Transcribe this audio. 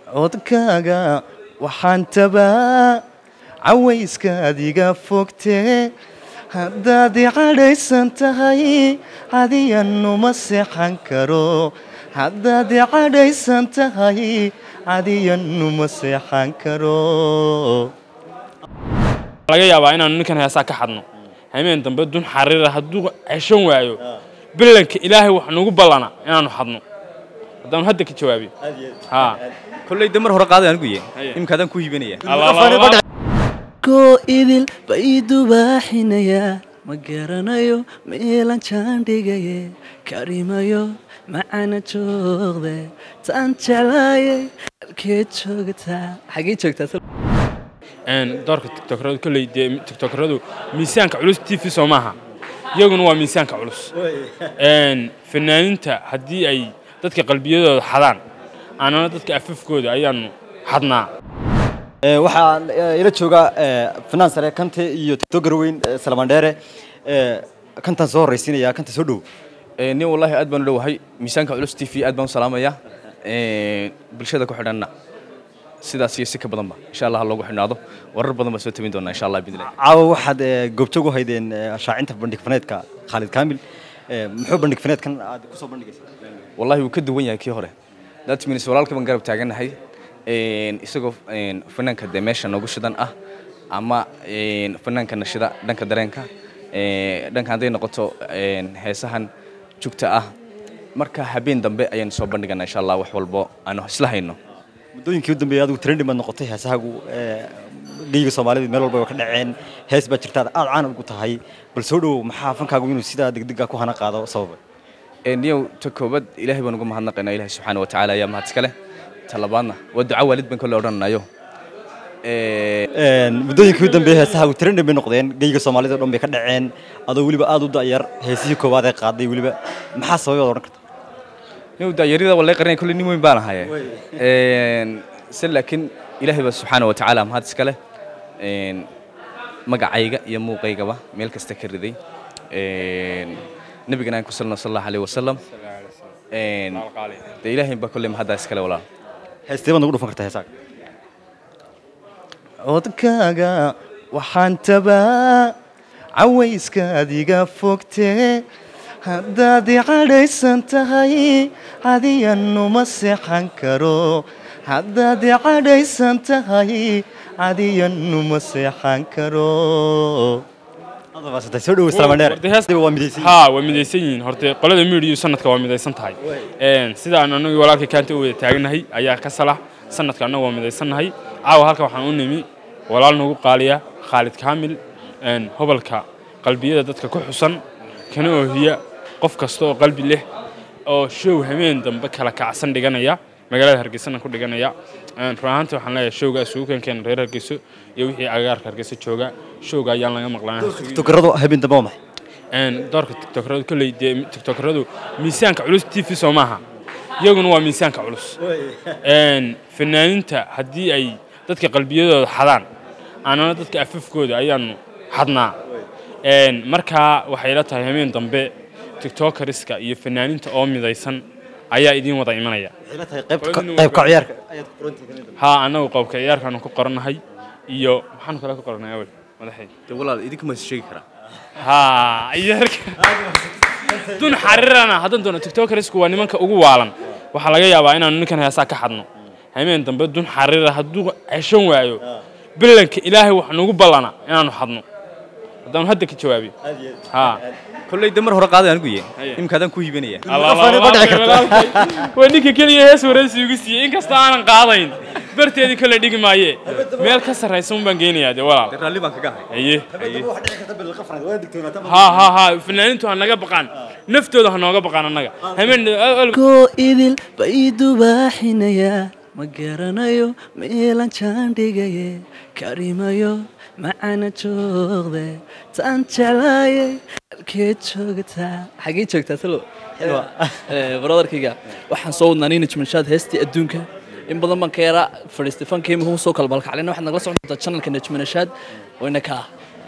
codkaaga waxaan tabaa cawayskaad iga fogtee haddaad i cadhaysan tahay cadiyanuma seexan karo haddaad i cadhaysan tahay cadiyanuma seexan karo laga yaabaa inaanu ninkan heesaa ka xadno hameen dambe dun xariira hadduu ceshan waayo billanka ilaahay wax nagu ballana inaanu xadno haddaanu hadda ka jawaabiyo haa kolley de mar hore qaaday anigu ye Haye. imikaadaan ku hiibanaya koo idil ba ii dubaaxinayaa ma garanayo meelan jaandhigaye karimayo macana joogde taan jeclaayay halkeed joogtaa xagee joogtaa Een, doorka tiktokradu kolley dee tiktokradu miisaanka culus t v soo maaha iyaguna waa miisaanka culus Een, fanaaniinta haddii ay dadka qalbiyadooda xadaan annana dadka afafkooda ayaanu xadnaa waxaa eh, ila jooga eh, fanaan sare kante iyo tiktoker weyn eh, salmaan dheere Eh, kantaan soo horraysiinaya kanta soo dhow nin wallaahi aad baan u dhowahay miisaanka culus t v aad baan u salaamayaa bulshada ku xidhanna sidaas iyo si ka badanba insha allah ha loogu xidhnaado warar badan baa soo tabin doonaa insha allah bidnillahi caawa waxaad eh, goobjoog u haydeen eh, shaacinta bandhig faneedka khaalid kaamil Eh, muxuu bandhig faneedkan aad kusoo bandhigaysa wallahi wuu ka duwan yahay kii hore that means walaalka baan garab taagannahay Een, isagoo een, fanaanka dee meesha noogu shidan ah ama een, fanaanka nashida dhanka dareenka Ee, dhanka hadday noqoto een, heesahan jugta ah marka habeen dambe ayaan soo bandhiganaa insha allah wax walbo aanu isla hayno muddooyinkii u dambeeyay adigu trending baad noqotay heesahagu eh, dhiiga soomaalida meel walba way ka dhaceen hees baa jirta aad caan ugu tahay bal soo dhowow maxaa fankaagu inuu sidaa degdega ku hana qaado sababa niyow ta koobaad ilaahay baan uga mahadnaqaynaa ilahay subxaana wa tacaala ayaa mahad iska leh ta labaadna waa duca waalid baan kole odhananayo Een, muddooyinkii u dambeeyay heesahagu trending bay noqdeen geyga soomaalida oo dhan bay ka dhaceen adoo weliba aad u da'yar heesihii koowaad ee qaaday weliba maxaa sababay odhan karta niyow daayarida walay qarinaya kolle nin weyn baan ahaye se laakiin ilaahay baa subxaana wa tacaala mahad iska leh Een, magacayga iyo muuqaygaba meel kasta ka riday Een, nabigana aan ku salno sal allahu alayh wasalam Een, dee ilaahay baa kolle mahaddaa iskale walaal heestee baad nagu dhufan kartaa heesaha codkaaga waxaan tabaa cawayskaad iga fogtee haddaad i cadhaysan tahay cadiyanuma seexan karo haddaad i cadhaysan tahay cadiyanuma seexan karo adabaasantahay soo dhowow salmaan dheere Horta hees- waa midaysan haa waa midaysan yihiin horte qolada midiyu sanadka waa midaysan tahay Een, sida aan anagii walaalka kaanta u wada taaganahay ayaa ka salax sanadka annaga waa midaysannahay caawa halka waxaan u nimi walaal nagu qaaliya khaalid kaamil een, hobalka qalbiyada dadka ku xusan kana oohiya qof kasta oo qalbi leh oo show hameen dambe kala kacsan dhiganaya magaalada hargeysana ku dhiganaya Een, run ahaantii waxaan leeyahay showga isugu keenkeen reer hargeyso iyo wixii agaarka hargeyso jooga showga ayaan laga maqlaan tiktokeradu habeen dambe waa maxay een doorka tiktokradu kolley dee tiktokradu miisaanka culus t v soo maaha iyaguna waa miisaanka culus een fanaaniinta haddii ay dadka qalbiyadooda xadaan annana dadka afafkooda ayaanu xadnaa een markaa waxay la tahay hameen dambe tiktokeriska iyo fanaaniinta oo midaysan ayaa idiin wada imanaya waxay la tahay qaybta qaybka ciyaarka ayaad ku qorantahay haa annagu qobka ciyaarkaanu ku qorannahay iyo maxaanu kale ku qorannay awel madaxay dee walaal idinkuma is sheegi karaa haa ciyaarka dun xariirana haddaan doono tiktokersku waa nimanka ugu waalan waxaa laga yaabaa inaanu ninkan heesaa ka xadno hameen dambe dun xariira hadduu ceshan waayo billanka ilaahay wax nagu ballana inaanu xadno haddaanu hadda ka jawaabiyo haa kolley de mar hore qaaday anigu ye Haye. imikaadaan ku hiibanaya waa ninka keliya hees waraysi igu siiyey inkastoo aanan qaadayn barteedii kale dhigi maaye meel ka sarraysa un baan geynayaa dee walaal raalli baan kaga ahay haye haa haa haa fanaaniintu ha naga baqaan naftooda ha nooga baqaan annaga hameen koo idil ba ii dubaaxinayaa ma garanayo meelan jaandhigaye karimayo macana joogde taan jeclaayay halkeed joogtaa xagee joogtaa talo brodarkayga waxaan soo wadnaa nina jimanshaad heestii adduunka in badan baan ka yaraa fadhiistay fankii muhuu soo kala balkaclina waxaad nagala socon doontaa channelka najmanashaad wayna kaa